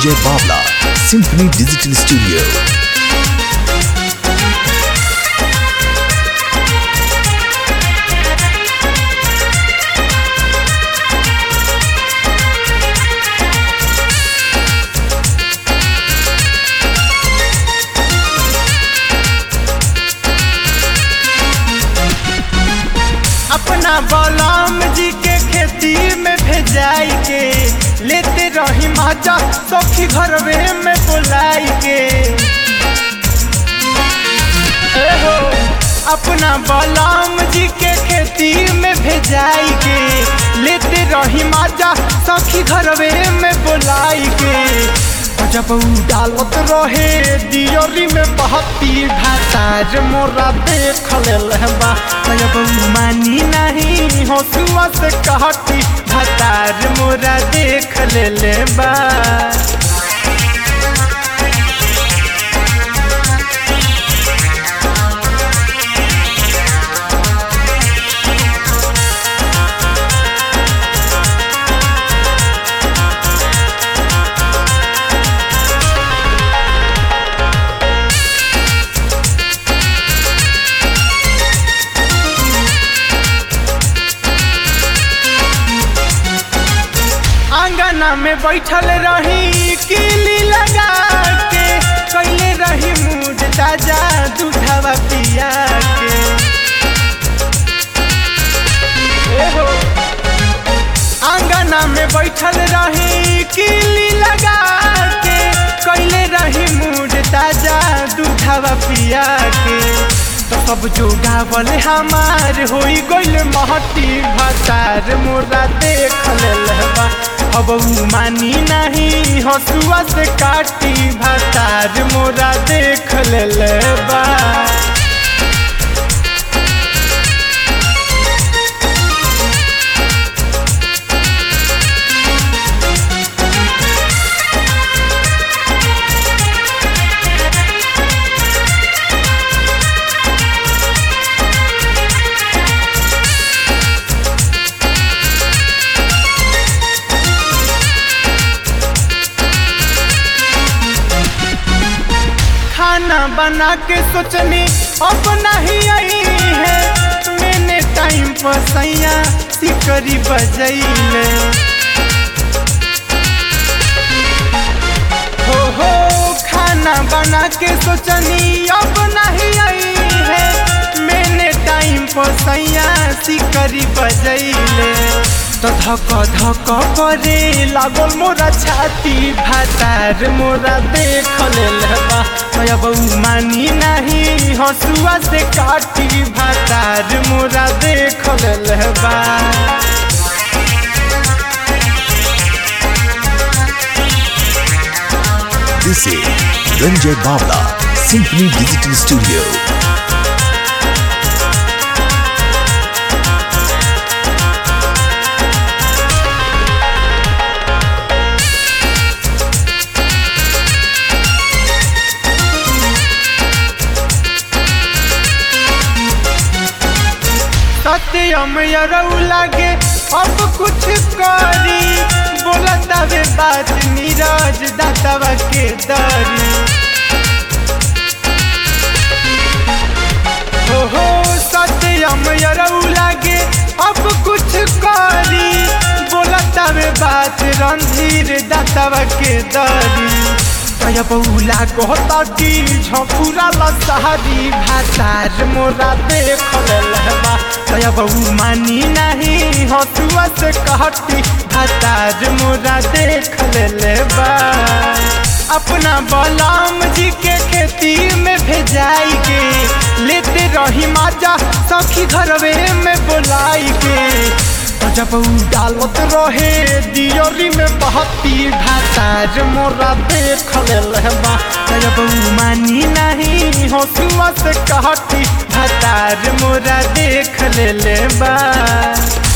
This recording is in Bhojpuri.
Ranjay Bavla, Symphony Digital Studio. अपना बलराम जी के खेती में भेजाई के लेते रही माजा सखी घरवे में बुलाई के ए हो, अपना बलराम जी के खेती में भेजाई के लेते रही माजा सखी घरवे में बुलाई के जब उ डालत रहे दियोरी में बहती भातार मोरा देख लेलबा जब उ मानी नहीं हंसुआ से कहती भातार मोरा देख लेलबा आंगना में बैठल रही किली लगा के कैले रही मूड ताजा दूधवा पिया के ए हो, आंगना में बैठल रही किली लगा के कैले रही मूड ताजा दूधवा पिया के तो सब जो गावल हमार होई गइल महती भतार मोरा देख लेलबा अब उ मानी नहीं हसुआ से काटी भतार मोरा देख लेलबा खाना बना के सोचनी अब नहीं आई है मैंने टाइम पर सैया सिकरी बजैले हो हो खाना बना के सोचनी अब नहीं आई है मैंने टाइम पर सैया सिकरी बजैले तो धक धक करे लागल मोरा छाती भातार मोरा देख लेलबा अब उ मानी नहीं हसुआ से काटी भातार मोरा देख लेलबा This is Ranjay Bavla, Symphony Digital Studio. सत्यम यरऊ लागे अब कुछ करी बोलता वे बात नीरज दातवा के दरी हो हो सत्यम यरऊ लागे अब कुछ करी बोलता वे बात रणधीर दातवा के दरी कया बौला कहता कि झपुरा लसहरी भातार मोरा देख लेलबा कया बहू मानी नहीं हसुआ से कहती भातार मोरा देख लेलबा अपना बलराम जी के खेती में भेजाई के लेते रही माजा सखी घरवे में बुलाई के जब उ डालत रहे दियोरी में बहती भातार मोरा देख लेलबा जब उ मानी नहीं हसुआ से कहती भातार मोरा देख लेलबा